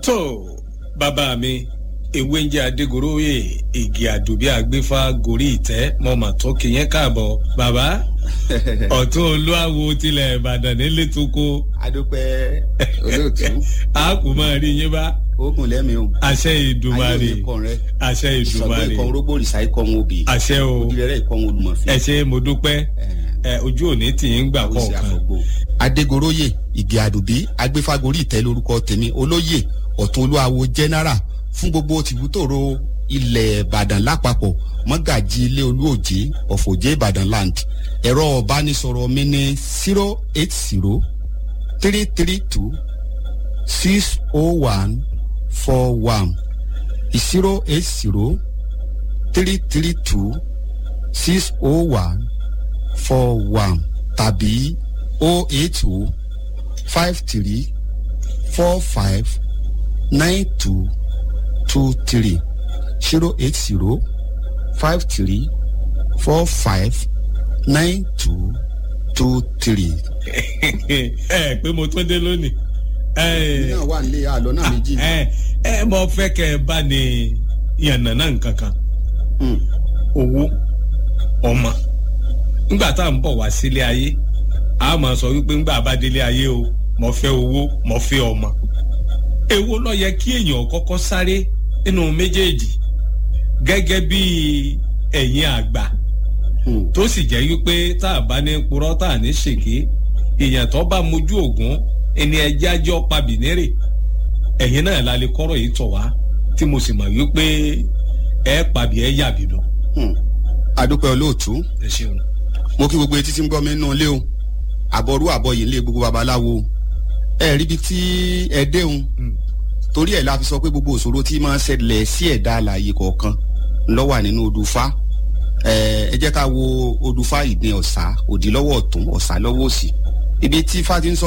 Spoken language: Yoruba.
tó bàbá mi ewé ń jẹ́ adégoróyè igi àdùbí àgbéfà gorí ìtẹ́ mọ́ mà tó kìyẹn káàbọ̀ bàbá ọ̀tún olúwawo tilẹ̀ ìbàdàn nílé tó kó. adúpẹ́ olóòtú. a kò máa rí yín bá. oògùn lẹ́mi o. àṣẹ ìdùmarè ayé òye kan rẹ. àṣẹ ìdùmarè sọgbẹ́ ikọ̀ orógbó rìsà ikọ̀ ń obì. àṣẹ o ojúlẹ̀rẹ̀ ikọ̀ ń olùmọ̀fẹ́. ẹ ṣe mo dúpẹ́ ẹ ojú òní tì í ń gbà kọ̀ọ̀kan. adégoróyè ìgè àdùbí agbéfágorí ìtẹ́ lórúkọ tèmi olóyè ọ̀tún olúwawo jẹ́nẹ́rà fún gbogbo tìbútòrò ilẹ̀ ìbàdàn lápapọ̀ mọ́gàjì ilé olúòjé ọ̀fọ̀jẹ́ ìbàdàn land ẹ̀rọ ọ̀bánisọ̀rọ̀ mi ní zero eight zero three three two six oh one four one zero eight zero three three two six oh one four one tàbí oh eight oh five three four five nine two two three zero eight zero five three four five nine two two three. ẹ pé mo tún dé lónìí. náà wà nílé àlọ́ náà méjì. ẹ ẹ mọ fẹ́ kẹ́ ẹ bá ní yànnàná nǹkan kan owó ọmọ ńgbà tá à ń bọ̀ wá sílé ayé a máa sọ wípé ńgbà bá délé ayé o mo fẹ́ owó mo fẹ́ ọmọ èwo ló yẹ kí èèyàn kọ́kọ́ sáré nínú méjèèjì gẹ́gẹ́ bí ẹ̀yin àgbà tó sì jẹ́ wípé tá a bá ní purọ́ tá a ní ṣèké èèyàn tó bá mojú ògún ẹni ẹjẹ́ ajọ́ pa bìnírè ẹ̀yin náà la lè kọ́rọ̀ yìí tọ̀ wá tí mo sì mọ̀ wípé ẹ pàbí ẹ yàbí lọ. adúpẹ́ olóòtú ẹ ṣeun. mo kí gbogbo etí tí ń gbọ́ mi nínú ilé o àbọ̀rú àbọ̀yìn ilé gbogbo babaláwo ẹ rí ibi tí ẹ déhùn torí ẹ̀ la fi sọ pé gbogbo òṣòro tí máa ń ṣẹlẹ̀ sí ẹ̀dá àlàyé kọ̀ọ̀kan ló wà nínú odùfá ẹ jẹ́ ká wo odùfá ìdin ọ̀sà òdì lọ́wọ́ ọ̀tún ọ̀sà lọ́wọ́ òsì ibi tí fá ti ń sọ